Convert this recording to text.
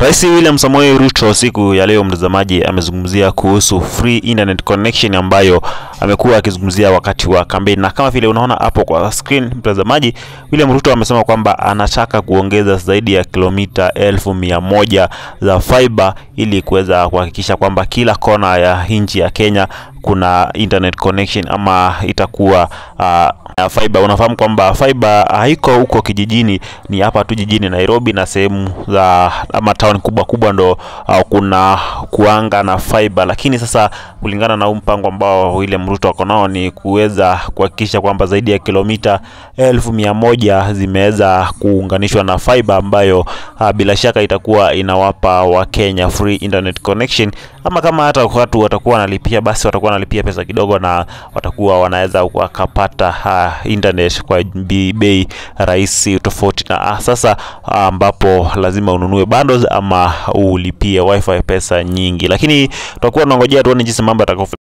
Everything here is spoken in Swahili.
Rais William Samoei Ruto siku ya leo, mtazamaji, amezungumzia kuhusu free internet connection ambayo amekuwa akizungumzia wakati wa kampeni, na kama vile unaona hapo kwa screen, mtazamaji, William Ruto amesema kwamba anataka kuongeza zaidi ya kilomita elfu mia moja za fiber ili kuweza kuhakikisha kwamba kila kona ya nchi ya Kenya kuna internet connection ama itakuwa uh, fiber. Unafahamu kwamba fiber haiko huko kijijini, ni hapa tu jijini Nairobi na sehemu za ama town kubwa kubwa ndo uh, kuna kuanga na fiber, lakini sasa kulingana na huu mpango ambao William Ruto ako nao ni kuweza kuhakikisha kwamba zaidi ya kilomita elfu mia moja zimeweza kuunganishwa na fiber ambayo uh, bila shaka itakuwa inawapa Wakenya free internet connection, ama kama hata watu watakuwa wanalipia basi watakuwa wanalipia pesa kidogo na watakuwa wanaweza wakapata uh, internet kwa bei rahisi tofauti na uh, sasa ambapo uh, lazima ununue bundles ama ulipie wifi pesa nyingi, lakini tutakuwa tunangojea tuone jinsi mambo yatakavyo